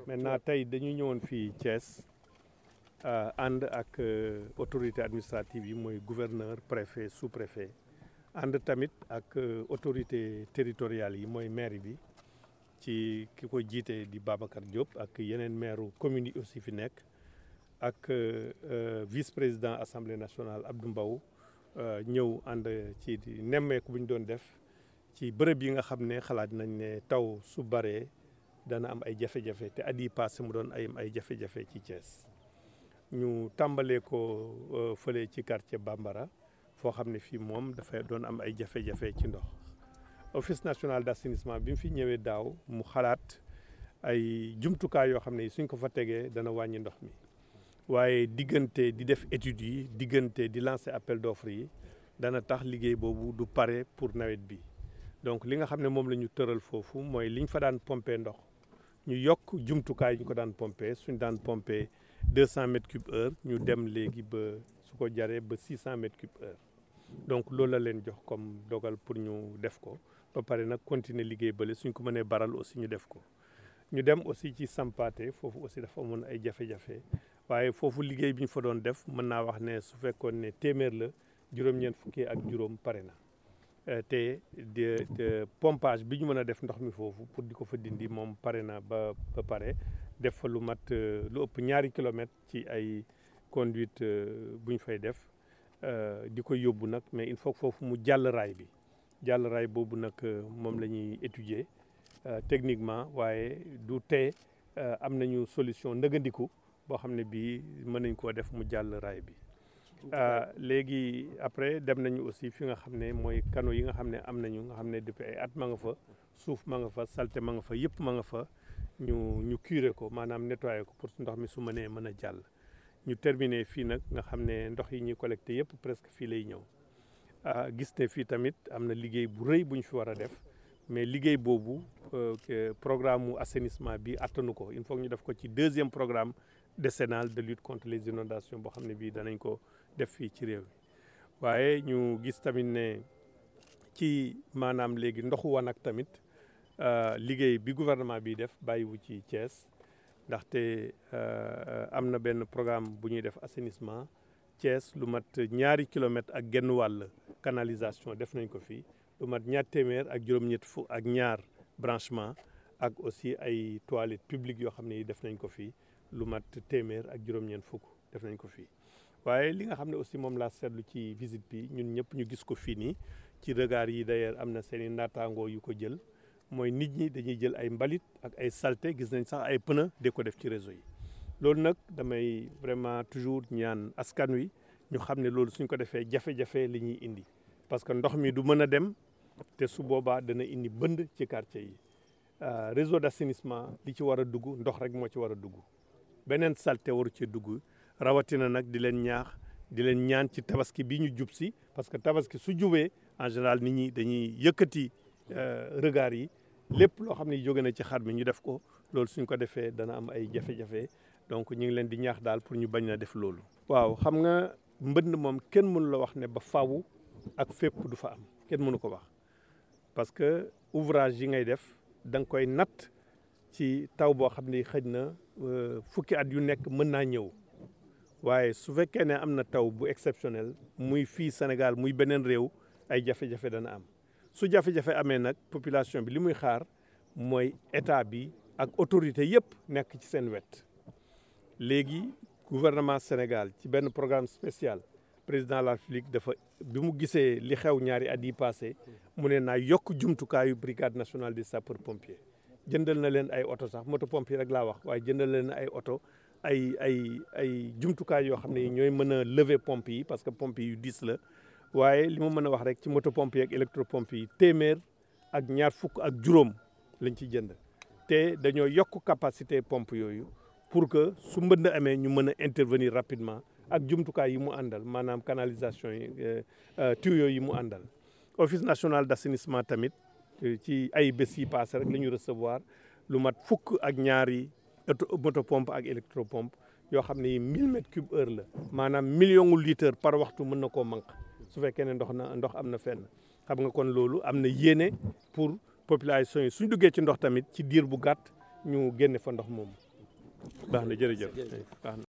maintenant tey dañu ñëwoon fii Thiès ànd ak autorité administrative yi mooy gouverneur préfet sous préfet ànd tamit ak autorité territoriales yi mooy maire bi ci ki ko jiite di Babacar Diop ak yeneen maire communes yi aussi fi nekk ak vice président assemblée nationale Abdou Mbow ñëw ànd ci nemmeeku bu ñu doon def ci bërëb yi nga xam ne xalaat nañ ne taw su baree dana am ay jafe-jafe te at yii passé mu doon ay ay jafe-jafe ci Thiès ñu tàmbalee ko fële ci quartier Bambara foo xam ne fii moom dafay doon am ay jafe-jafe ci ndox office national d'assainissement bi mu fi ñëwee daaw mu xalaat ay jumtukaay yoo xam ne suñ ko fa tegee dana wàññi ndox mi waaye diggante di def études yi diggante di lancer appel d'offres yi dana tax liggéey boobu du pare pour nawet bi donc li nga xam ne moom la ñu tëral foofu mooy liñ fa daan pomper ndox ñu yokk jumtukaay ñu ko daan pomper suñ daan pomper deux cent mètres cube heure ñu dem léegi ba su ko jaree ba six cent mètres cube heure donc loolu la leen jox comme dogal pour ñu def ko ba pare nag continuer liggéey bële suñ ko mënee baral aussi ñu def ko ñu dem aussi ci Sampaate foofu aussi dafa amoon ay jafe-jafe waaye foofu liggéey bi ñu fa doon def mën naa wax ne su fekkoon ne téeméer la juróom-ñeent fukki ak juróom pare na te de pompage bi ñu mën a def ndox mi foofu pour di ko fa dindi moom pare na ba ba pare def fa lu mat lu ëpp ñaari kilomètres ci ay conduite bu ñu fay def di ko yóbbu nag mais il faut foofu mu jàll raay bi jàll raay boobu nag moom la ñuy étudier techniquement waaye du tee am nañu solution ndëgëndiku boo xam ne bii mën nañ koo def mu jàll raay bi léegi après dem nañu aussi fi nga xam ne mooy canaux yi nga xam ne am nañu nga xam ne depuis ay at ma nga fa suuf ma nga fa salte ma nga fa yëpp ma nga fa ñu ñu curer ko maanaam nettoyer ko pour ndox mi su mënee mën a jàll ñu terminer fii nag nga xam ne ndox yi ñuy collecté yëpp presque fii lay ñëw gis ne fii tamit am na liggéey bu rëy bu ñu fi war a def mais liggéey boobu programme mu assainissement bi attanu ko il faut ñu def ko ci deuxième programme décennal de lutte contre les inondations boo xam ne bii danañ ko def fii ci réew mi waaye ñu gis tamit ne ci maanaam léegi ndoxu wanag tamit liggéey bi gouvernement bi def bàyyiwu ci Thiès ndaxte am na benn programme bu ñuy def assainissement Thiès lu mat ñaari kilomètres ak genn wàll canalisation def nañ ko fii lu mat ñaar téeméer ak juróom-ñett fu ak ñaar branchement ak aussi ay toilettes publiques yoo xam ne def nañ ko fii lu mat téeméer ak juróom-ñeent fukk def nañ ko fii waaye li nga xam ne aussi moom laa seetlu ci visite bi ñun ñëpp ñu gis ko fii nii ci regard yi d'ailleurs am na seen i naataangoo yu ko jël mooy nit ñi dañuy jël ay mbalit ak ay saleté gis nañ sax ay pneu de ko def ci réseau yi loolu nag damay vraiment toujours ñaan askan wi ñu xam ne loolu suñ ko defee jafe-jafe li ñuy indi parce que ndox mi du mën a dem te su boobaa dana indi bënd ci quartier yi réseau d'assainissement li ci war a dugg ndox rek moo ci war a dugg beneen salte waru ci dugg rawatina nag di leen ñaax di leen ñaan ci tabaski bi ñu jub si parce que tabaski su jubee en général nit ñi dañuy yëkkati regard yi lépp loo xam ne jóge na ci xar mi ñu def ko loolu suñ ko defee dana am ay jafe-jafe donc ñu ngi leen di ñaax daal pour ñu bañ na def loolu. waaw xam nga mbënd moom kenn mënu la wax ne ba fawu ak fépp du fa am kenn mënu ko wax parce que ouvrage yi ngay def da nga koy natt ci taw boo xam ne xëj na fukki at yu nekk mën naa ñëw. waaye su fekkee ne am na taw bu exceptionnel muy fii Sénégal muy beneen réew ay jafe-jafe dana am su jafe-jafe amee nag population bi li muy xaar mooy état bi ak autorité yëpp nekk ci seen wet léegi gouvernement Sénégal ci benn programme spécial président de la République dafa bi mu gisee li xew ñaari at yi passé mu ne naa yokk jumtukaayu brigade nationale des sapeurs pompiers jëndal na leen ay oto sax moto pompier rek laa wax waaye jëndal leen ay oto ay ay ay jumtukaay yoo xam ne ñooy mën a lever pompe yi parce que pompe yu diis la waaye li ma mën a wax rek ci moto pompe yi ak électropompe yi téeméer ak ñaar fukk ak juróom lañ ci jënd te dañoo yokk capacité pompe yooyu pour que su mbënd amee ñu mën a intervenir rapidement ak jumtukaay yi mu àndal maanaam canalisation yi tuyaux yi mu àndal office national d'assainissement tamit ci ay bés yi passé rek la ñu recevoir lu mat fukk ak ñaari moto pompe ak électropompe yoo xam ne yi mille mètres cube heure la maanaam million gu litre par waxtu mën na koo manque su fekkee ne ndox na ndox am na fenn xam nga kon loolu am na yéene pour population yi suñ duggee ci ndox tamit ci diir bu gàtt ñu génne fa ndox moomu baax na jërëjëf baax na